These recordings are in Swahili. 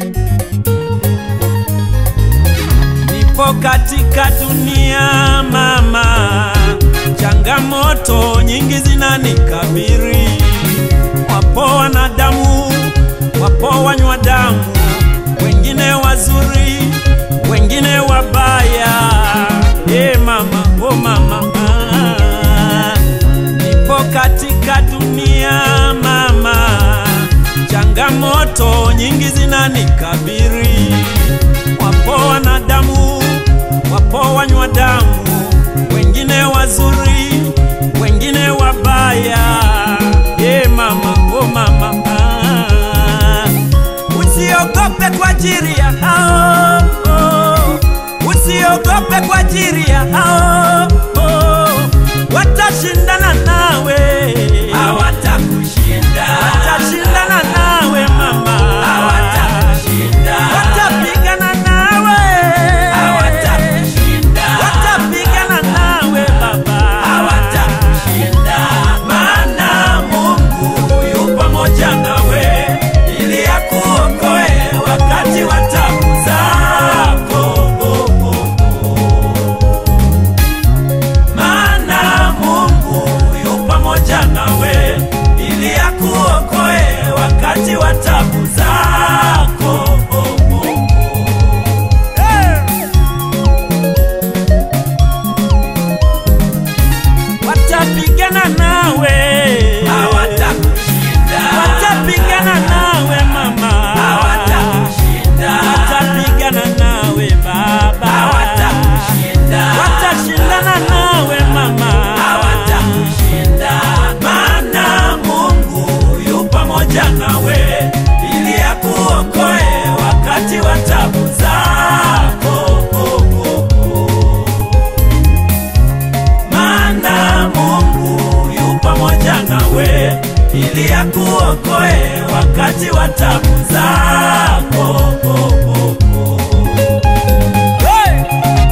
Nipo katika dunia mama, changamoto nyingi zinanikabiri. Wapo wanadamu, wapo wanywa damu, wengine wazuri, wengine wabaya. E mama, oh mama, ah. nipo katika dunia mama, changamoto nyingi zinanikabiri. Wapo wanadamu, wapo wanywa damu, wengine wazuri, wengine wabaya. E mama, oh mama, ah. usiogope kwa ajili ya hao oh. Usiogope kwa ajili ya hao oh. Watashindana nawe, hawatakushinda, watashindana nawe mama, hawatakushinda, watapigana nawe, hawatakushinda, watapigana nawe baba, hawatakushinda, maana Mungu yu pamoja nawe ili akuokoe wakati wa taabu zako. Maana Mungu yu pamoja nawe ili akuokoe wakati wa taabu zako. watapigana nawe, Hawatakushinda, watapigana nawe mama, hawatakushinda, watapigana nawe baba, hawatakushinda, watashindana nawe mama, hawatakushinda, maana Mungu yu pamoja nawe ili akuokoe wakati wa taabu zako. Maana Mungu yu pamoja nawe ili akuokoe wakati wa taabu zako. Hey!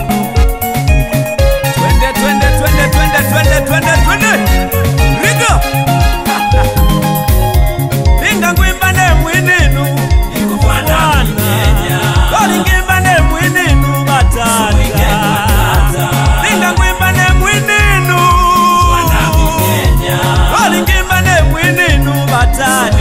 Twende, twende, twende, twende, twende, twende, twende. Rigo! Pinga ngwimbane mwininu. Ikufana Kenya. Oli ngimbane mwininu batata. Pinga ngwimbane mwininu. Oli ngimbane mwininu batata.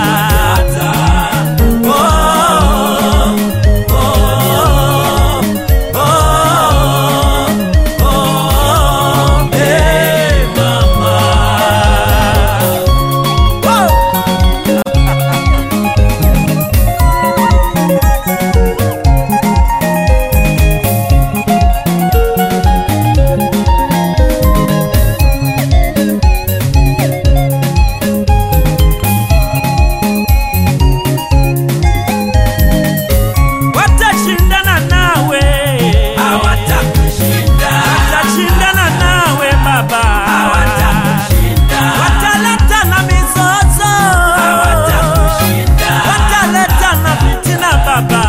Watashindana nawe. Watashindana nawe baba. Wataleta na mizozo. Wataleta na fitina baba.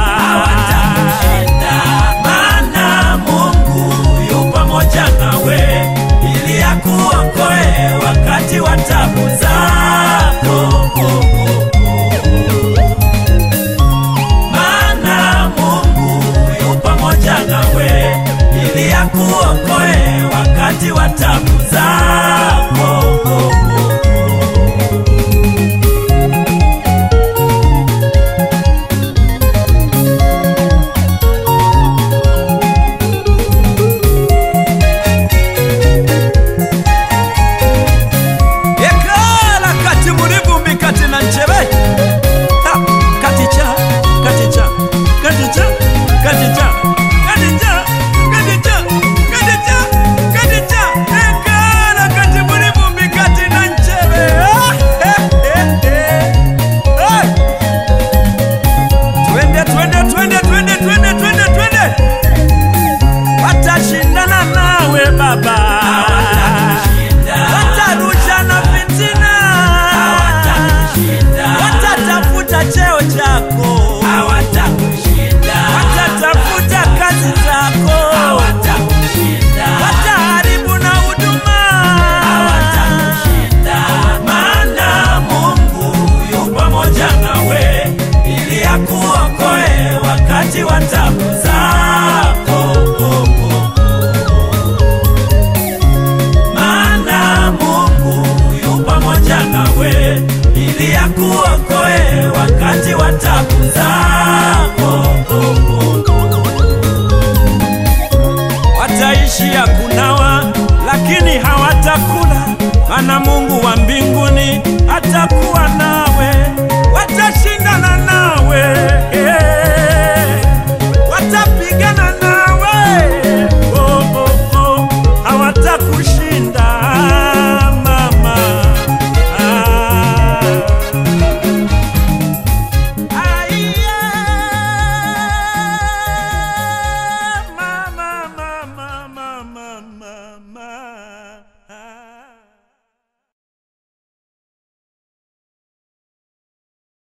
Maana Mungu yu pamoja nawe ili akuokoe wakati wa taabu zako. Maana Mungu yu pamoja nawe ili akuokoe wakati wa taabu zako. ekala kati muri vumbi kati na nceve Ha! katicha katicha katicha katicha katicha katicha katicha katicha ekala kati muri vumbi kati na nceve Ah! Eh, eh, eh. Ah! twende twende twende twende twende twende twende watashindana nawe baba watarushana fitina watatafuta cheo chako watatafuta kazi zako wataharibu na huduma Maana Mungu yu pamoja nawe ili akuokoe nawe ili akuokoe wakati wa tabu zako. wataishi ya kunawa, lakini hawatakula, maana Mungu wa mbinguni hata